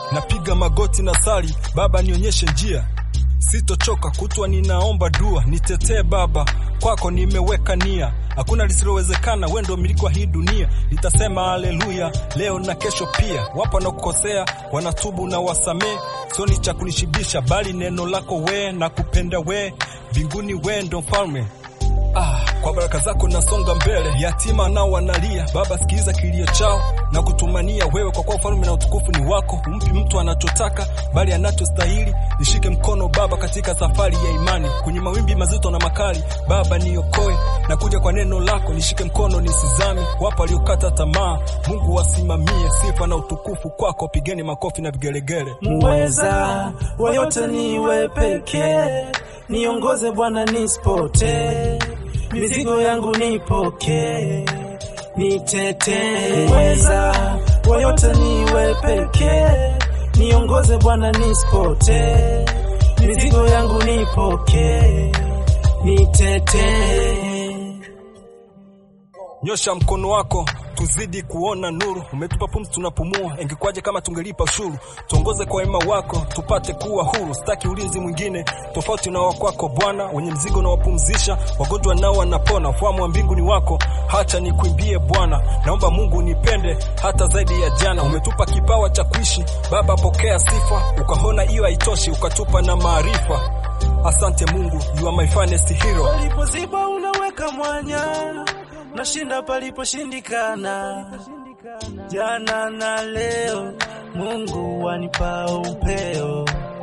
napiga magoti na sali, Baba nionyeshe njia, sitochoka kutwa ninaomba dua, nitetee Baba, kwako nimeweka nia, hakuna lisilowezekana, wewe ndio mmiliki wa hii dunia. Nitasema haleluya leo na kesho pia. Wapo wanaokukosea wanatubu na wasamee, sio ni cha kunishibisha, bali neno lako we na kupenda we, mbinguni we ndo mfalme Ah, kwa baraka zako nasonga mbele, yatima nao wanalia. Baba, sikiliza kilio chao na kutumania wewe, kwa kuwa ufalme na utukufu ni wako. Humpi mtu anachotaka, bali anachostahili. Nishike mkono Baba katika safari ya imani, kwenye mawimbi mazito na makali. Baba niokoe, na kuja kwa neno lako, nishike mkono nisizame. Wapo waliokata tamaa, Mungu wasimamie. Sifa na utukufu kwako, pigeni makofi na vigelegele. Mweza wa yote niwe pekee, niongoze Bwana nisipotee, mizigo yangu nipokee, nitetee. Mweza wa yote niwe pekee, niongoze Bwana nisipotee, mizigo yangu nipokee, nitetee. Nyosha mkono wako tuzidi kuona nuru. Umetupa pumzi tunapumua, ingekwaje kama tungelipa ushuru? Tuongoze kwa wema wako tupate kuwa huru. Sitaki ulinzi mwingine tofauti na wakwako Bwana. Wenye mzigo na wapumzisha, wagonjwa nao wanapona. Ufahamu wa mbingu ni wako, hacha nikuimbie Bwana. Naomba Mungu nipende hata zaidi ya jana. Umetupa kipawa cha kuishi Baba, pokea sifa. Ukaona hiyo haitoshi, ukatupa na maarifa. Asante Mungu, you are my finest hero. Palipoziba unaweka mwanya, nashinda paliposhindikana. Jana na leo, Mungu wanipa upeo.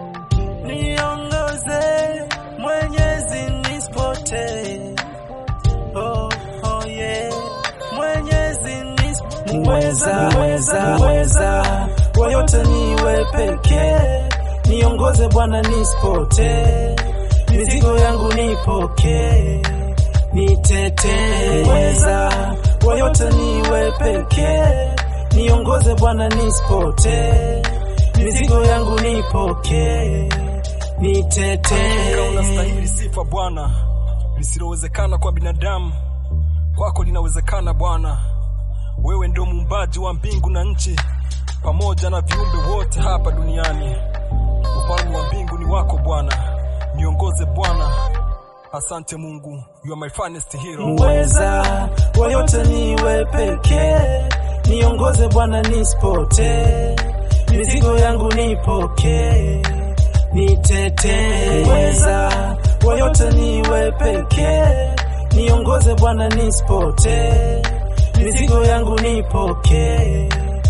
Niongoze Mwenyezi, nisipotee. Oh, oh yeah. Mwenyezi nisipotee. Mweza, mweza, mweza, wa yote niwe pekee, niongoze Bwana nisipotee, mizigo yangu nipokee, nitetee. Mweza, wa yote niwe pekee, niongoze Bwana nisipotee, mizigo yangu nipokee, Hakika nitetee. unastahili sifa Bwana, lisilowezekana kwa binadamu kwako linawezekana Bwana. Wewe ndio muumbaji wa mbingu na nchi pamoja na viumbe wote hapa duniani. Ufalme wa mbingu ni wako Bwana, niongoze Bwana. Asante Mungu, you are my finest hero. Mweza wa yote niwe pekee, niongoze Bwana nisipotee, mizigo yangu nipokee, nitetee. Mweza wa yote niwe pekee, niongoze Bwana nisipotee, mizigo yangu nipokee,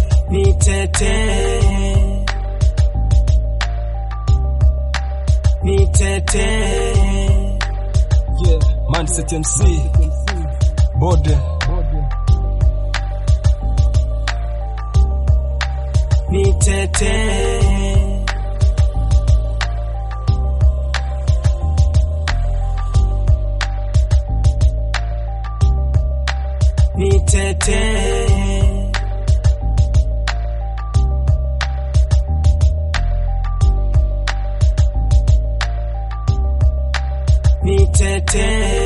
nitetee, nitetee. Yeah, Mindset MC. Bode. nitetee. Nitetee. Nitetee.